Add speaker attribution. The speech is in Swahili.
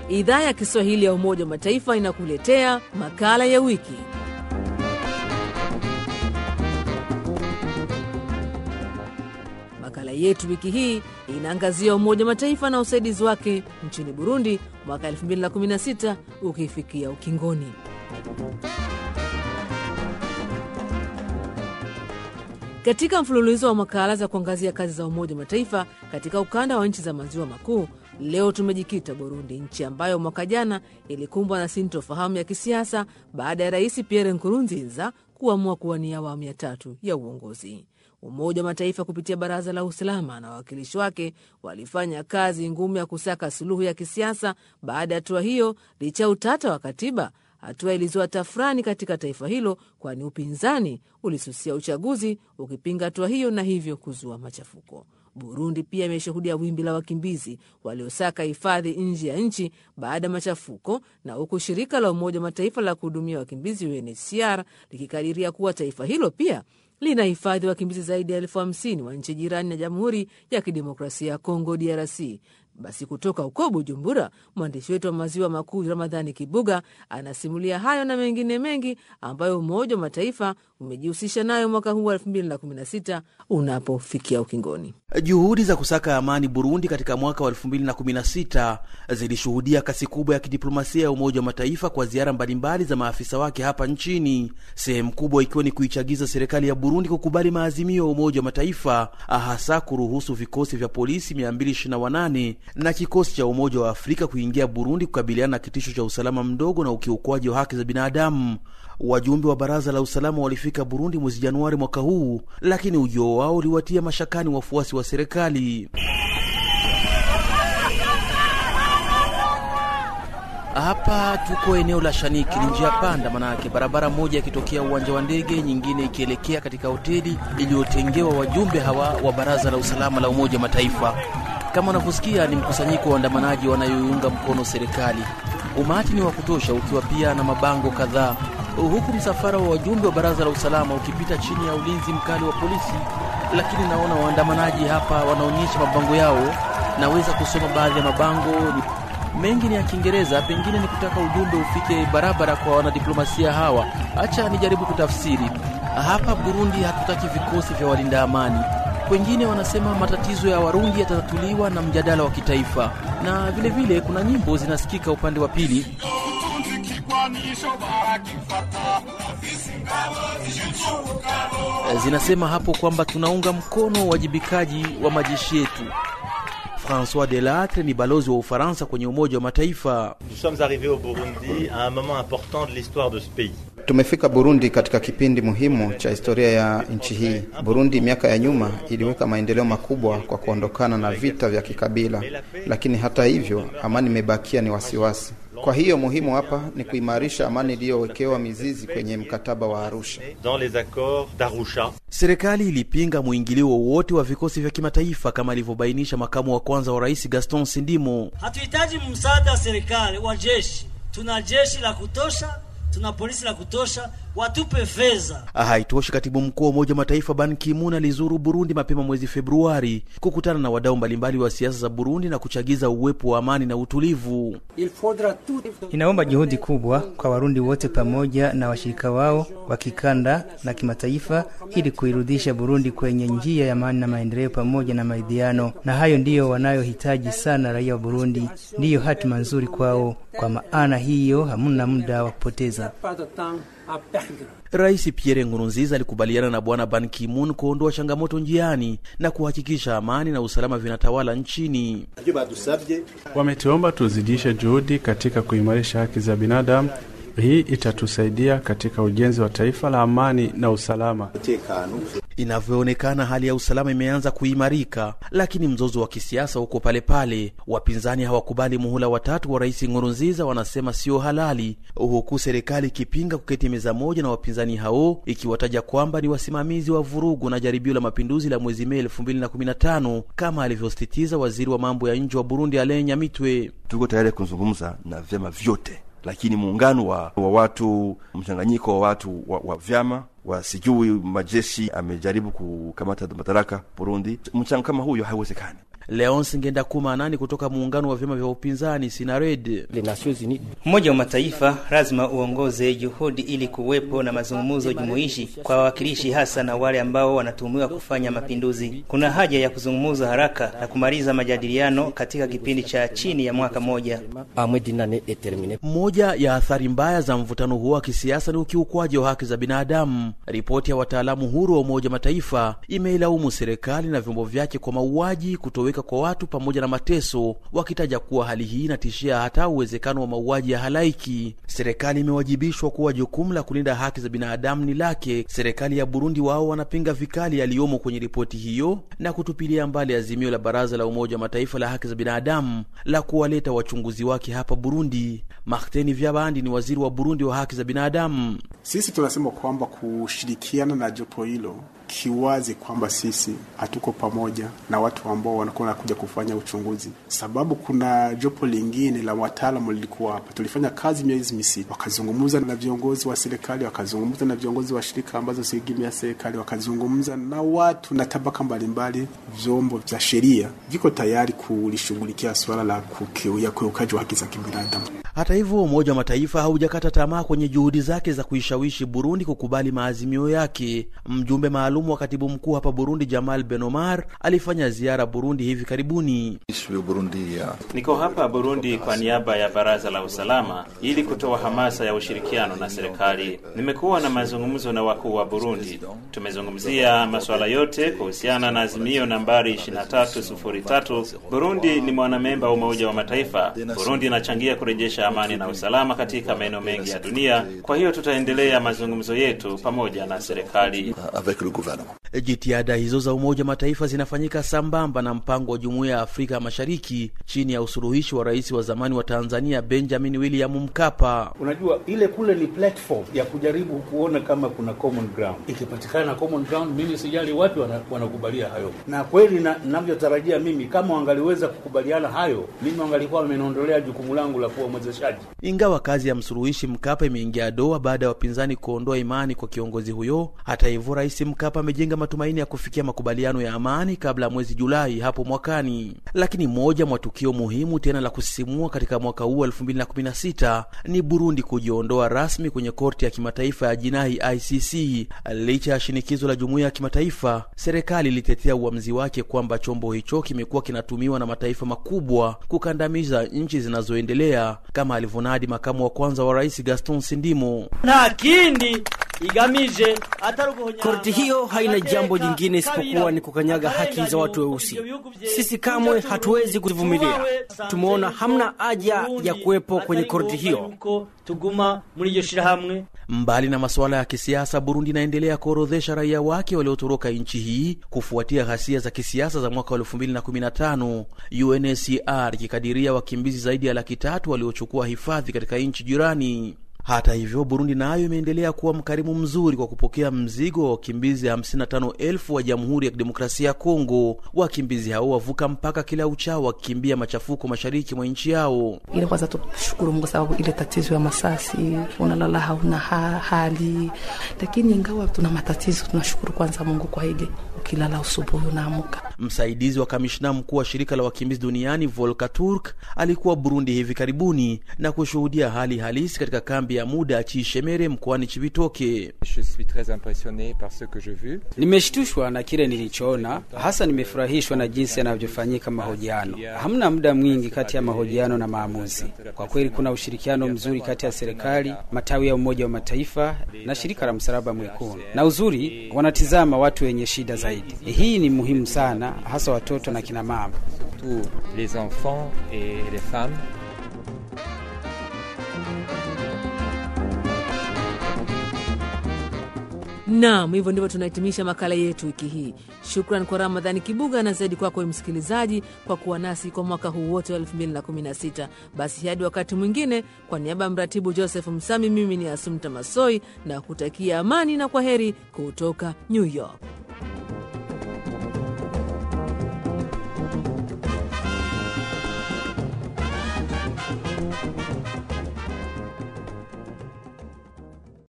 Speaker 1: idhaa ya Kiswahili ya Umoja wa Mataifa inakuletea makala ya wiki. Makala yetu wiki hii inaangazia Umoja wa Mataifa na usaidizi wake nchini Burundi mwaka 2016 ukifikia ukingoni. Katika mfululizo wa makala za kuangazia kazi za Umoja wa Mataifa katika ukanda wa nchi za maziwa makuu, leo tumejikita Burundi, nchi ambayo mwaka jana ilikumbwa na sintofahamu ya kisiasa baada ya Rais Pierre Nkurunziza kuamua kuwania awamu ya tatu ya uongozi. Umoja wa Mataifa kupitia Baraza la Usalama na wawakilishi wake walifanya kazi ngumu ya kusaka suluhu ya kisiasa baada ya hatua hiyo, licha ya utata wa katiba. Hatua ilizua tafurani katika taifa hilo, kwani upinzani ulisusia uchaguzi ukipinga hatua hiyo na hivyo kuzua machafuko. Burundi pia imeshuhudia wimbi la wakimbizi waliosaka hifadhi nje ya nchi baada ya machafuko, na huku shirika la Umoja wa Mataifa la kuhudumia wakimbizi UNHCR likikadiria kuwa taifa hilo pia lina hifadhi wakimbizi zaidi ya elfu hamsini wa nchi jirani na Jamhuri ya Kidemokrasia ya Kongo, DRC. Basi kutoka huko Bujumbura, mwandishi wetu wa maziwa makuu Ramadhani Kibuga anasimulia hayo na mengine mengi ambayo Umoja wa Mataifa umejihusisha nayo mwaka huu wa 2016 unapofikia ukingoni.
Speaker 2: Juhudi za kusaka amani Burundi katika mwaka wa 2016 zilishuhudia kasi kubwa ya kidiplomasia ya Umoja wa Mataifa kwa ziara mbalimbali za maafisa wake hapa nchini, sehemu kubwa ikiwa ni kuichagiza serikali ya Burundi kukubali maazimio ya Umoja wa Mataifa, hasa kuruhusu vikosi vya polisi 228 na kikosi cha Umoja wa Afrika kuingia Burundi kukabiliana na kitisho cha usalama mdogo na ukiukwaji wa haki za binadamu. Wajumbe wa Baraza la Usalama walifika Burundi mwezi Januari mwaka huu, lakini ujio wao uliwatia mashakani wafuasi wa serikali. Hapa tuko eneo la Shaniki, ni njia panda, manake barabara moja ikitokea uwanja wa ndege, nyingine ikielekea katika hoteli iliyotengewa wajumbe hawa wa Baraza la Usalama la Umoja wa Mataifa. Kama unavyosikia ni mkusanyiko wa waandamanaji wanayoiunga mkono serikali. Umati ni wa kutosha, ukiwa pia na mabango kadhaa, huku msafara wa wajumbe wa baraza la usalama ukipita chini ya ulinzi mkali wa polisi. Lakini naona waandamanaji hapa wanaonyesha mabango yao, naweza kusoma baadhi ya mabango ni mengi ni ya Kiingereza, pengine ni kutaka ujumbe ufike barabara kwa wanadiplomasia hawa. Acha nijaribu kutafsiri. Hapa Burundi hatutaki vikosi vya walinda amani wengine wanasema matatizo ya Warundi yatatatuliwa na mjadala wa kitaifa, na vilevile vile, kuna nyimbo zinasikika upande wa pili zinasema hapo kwamba tunaunga mkono uwajibikaji wa majeshi yetu. Francois Delatre ni balozi wa Ufaransa kwenye Umoja wa Mataifa.
Speaker 3: Nous sommes arrivés au Burundi à un moment important de l'histoire de ce pays.
Speaker 4: Tumefika Burundi katika kipindi muhimu cha historia ya nchi hii. Burundi miaka ya nyuma iliweka maendeleo makubwa kwa kuondokana na vita vya kikabila, lakini hata hivyo amani imebakia ni wasiwasi. Kwa hiyo muhimu hapa ni kuimarisha amani iliyowekewa mizizi kwenye mkataba wa Arusha.
Speaker 3: Dans les accords d'Arusha.
Speaker 2: Serikali ilipinga mwingilio wowote wa vikosi vya kimataifa kama alivyobainisha makamu wa kwanza wa rais Gaston Sindimo.
Speaker 5: Hatuhitaji msaada wa serikali wa jeshi, tuna jeshi la kutosha tuna polisi la kutosha, watupe fedha.
Speaker 2: Haitoshi, katibu mkuu wa Umoja wa Mataifa Ban Ki-moon alizuru Burundi mapema mwezi Februari kukutana na wadau mbalimbali wa siasa za Burundi na kuchagiza uwepo wa amani na utulivu.
Speaker 6: Inaomba juhudi kubwa kwa Warundi wote pamoja na washirika wao wa kikanda na kimataifa ili kuirudisha Burundi kwenye njia ya amani na maendeleo pamoja na maridhiano, na hayo ndiyo wanayohitaji sana raia wa Burundi, ndiyo hatima nzuri kwao. Kwa maana hiyo hamuna muda wa kupoteza.
Speaker 2: Rais Pierre Nkurunziza alikubaliana na Bwana Ban Ki-moon kuondoa changamoto njiani na kuhakikisha amani na usalama vinatawala nchini.
Speaker 7: Wametuomba tuzidishe juhudi katika kuimarisha haki za binadamu. Hii itatusaidia katika ujenzi wa taifa la amani na usalama.
Speaker 2: Inavyoonekana hali ya usalama imeanza kuimarika, lakini mzozo wa kisiasa uko pale pale. Wapinzani hawakubali muhula watatu wa rais Nkurunziza, wanasema sio halali, huku serikali ikipinga kuketi meza moja na wapinzani hao, ikiwataja kwamba ni wasimamizi wa vurugu na jaribio la mapinduzi la mwezi Mei 2015 kama alivyosisitiza waziri wa mambo ya nje wa Burundi Alain Nyamitwe.
Speaker 8: Tuko tayari kuzungumza na vyama vyote lakini muungano wa, wa watu mchanganyiko wa watu wa, wa vyama wa sijui majeshi amejaribu kukamata madaraka Burundi, mchango kama huyo haiwezekani.
Speaker 2: Leonce Ngendakumanani kutoka muungano wa vyama vya upinzani Sinared.
Speaker 6: Umoja wa Mataifa lazima uongoze juhudi ili kuwepo na mazungumzo jumuishi kwa wawakilishi, hasa na wale ambao wanatuhumiwa kufanya mapinduzi. Kuna haja ya kuzungumza haraka na kumaliza majadiliano katika kipindi cha chini ya mwaka mmoja.
Speaker 2: Moja ya athari mbaya za mvutano huo wa kisiasa ni ukiukwaji wa haki za binadamu. Ripoti ya wataalamu huru wa Umoja Mataifa imeilaumu serikali na vyombo vyake kwa mauaji, kutoweka kwa watu pamoja na mateso, wakitaja kuwa hali hii inatishia hata uwezekano wa mauaji ya halaiki. Serikali imewajibishwa kuwa jukumu la kulinda haki za binadamu ni lake. Serikali ya Burundi wao wanapinga vikali yaliyomo kwenye ripoti hiyo na kutupilia mbali azimio la Baraza la Umoja wa Mataifa la haki za binadamu la kuwaleta wachunguzi wake hapa Burundi. Martin Vyabandi ni waziri wa Burundi wa haki za binadamu.
Speaker 9: Sisi tunasema kwamba kushirikiana na jopo hilo kiwazi kwamba sisi hatuko pamoja na watu ambao wanakuwa wanakuja kufanya uchunguzi, sababu kuna jopo lingine la wataalamu lilikuwa hapa. Tulifanya kazi miezi misita, wakazungumza na viongozi wa serikali, wakazungumza na viongozi wa shirika ambazo siegemea serikali, wakazungumza na watu na tabaka mbalimbali. Vyombo vya sheria viko tayari kulishughulikia suala la kukiuya kuukaji wa haki za kibinadamu.
Speaker 2: Hata hivyo, Umoja wa Mataifa haujakata tamaa kwenye juhudi zake za kuishawishi Burundi kukubali maazimio yake. Mjumbe maalum wa katibu mkuu hapa Burundi, Jamal Ben Omar, alifanya ziara Burundi hivi karibuni.
Speaker 10: Niko hapa Burundi kwa niaba ya Baraza la Usalama ili kutoa hamasa ya ushirikiano na serikali. Nimekuwa na mazungumzo na wakuu wa Burundi, tumezungumzia masuala yote kuhusiana na azimio nambari 2303. Burundi ni mwanamemba wa Umoja wa Mataifa. Burundi inachangia kurejesha amani na usalama katika maeneo mengi ya dunia. Kwa hiyo tutaendelea mazungumzo yetu pamoja na serikali.
Speaker 2: Jitihada hizo za Umoja wa Mataifa zinafanyika sambamba na mpango wa Jumuiya ya Afrika Mashariki chini ya usuluhishi wa rais wa zamani wa Tanzania Benjamin William Mkapa.
Speaker 11: Unajua, ile kule ni platform ya kujaribu kuona kama kuna common ground. Ikipatikana common ground, mimi sijali wapi wanakubalia hayo, na kweli navyotarajia mimi, kama wangaliweza kukubaliana hayo, mimi wangalikuwa wameniondolea jukumu langu la kuwa mwezeshaji.
Speaker 2: Ingawa kazi ya msuluhishi Mkapa imeingia doa baada ya wapinzani kuondoa imani kwa kiongozi huyo, hata hivyo, rais Mkapa amejenga matumaini ya kufikia makubaliano ya amani kabla ya mwezi Julai hapo mwakani. Lakini moja mwa tukio muhimu tena la kusisimua katika mwaka huu 2016 ni Burundi kujiondoa rasmi kwenye korti ya kimataifa ya jinai ICC. Licha ya shinikizo la jumuiya ya kimataifa, serikali ilitetea uamuzi wake kwamba chombo hicho kimekuwa kinatumiwa na mataifa makubwa kukandamiza nchi zinazoendelea, kama alivyonadi makamu wa kwanza wa rais Gaston Sindimo.
Speaker 5: lakini igamije
Speaker 12: Korti hiyo haina jambo jingine isipokuwa ni kukanyaga haki za watu weusi. Sisi kamwe hatuwezi kuzivumilia. Tumeona hamna haja ya kuwepo kwenye korti hiyo.
Speaker 5: tuguma muri iryo shirahamwe
Speaker 2: Mbali na masuala ya kisiasa, Burundi inaendelea kuorodhesha raia wake waliotoroka nchi hii kufuatia ghasia za kisiasa za mwaka wa 2015, UNHCR ikikadiria wakimbizi zaidi ya laki tatu waliochukua hifadhi katika nchi jirani. Hata hivyo, Burundi nayo imeendelea kuwa mkarimu mzuri kwa kupokea mzigo wa wakimbizi 55,000 wa Jamhuri ya Kidemokrasia ya Kongo. Wakimbizi hao wavuka mpaka kila uchao wakikimbia machafuko mashariki mwa nchi yao.
Speaker 13: Ile kwanza tushukuru Mungu sababu ile tatizo ya masasi, unalala hauna ha hali, lakini ingawa tuna matatizo, tunashukuru kwanza Mungu kwa ile ukilala usubuhi unaamka.
Speaker 2: Msaidizi wa kamishna mkuu wa shirika la wakimbizi duniani Volker Turk alikuwa Burundi hivi karibuni na kushuhudia hali halisi katika kambi ya muda ya Chishemere mkoani Chibitoke.
Speaker 14: Nimeshtushwa na kile nilichoona, hasa nimefurahishwa na jinsi yanavyofanyika mahojiano. Hamna muda mwingi kati ya mahojiano na maamuzi. Kwa kweli kuna ushirikiano mzuri kati ya serikali, matawi ya Umoja wa Mataifa na shirika la Msalaba Mwekundu, na uzuri wanatizama watu wenye shida zaidi. Hii ni muhimu sana, hasa watoto na kina mama.
Speaker 15: les enfants et les femmes.
Speaker 1: Naam, hivyo ndivyo tunahitimisha makala yetu wiki hii. Shukran kwa Ramadhani Kibuga na zaidi kwako msikilizaji kwa kuwa nasi kwa mwaka huu wote wa 2016. Basi hadi wakati mwingine, kwa niaba ya mratibu Joseph Msami, mimi ni Asumta Masoi na kutakia amani na kwa heri kutoka New York.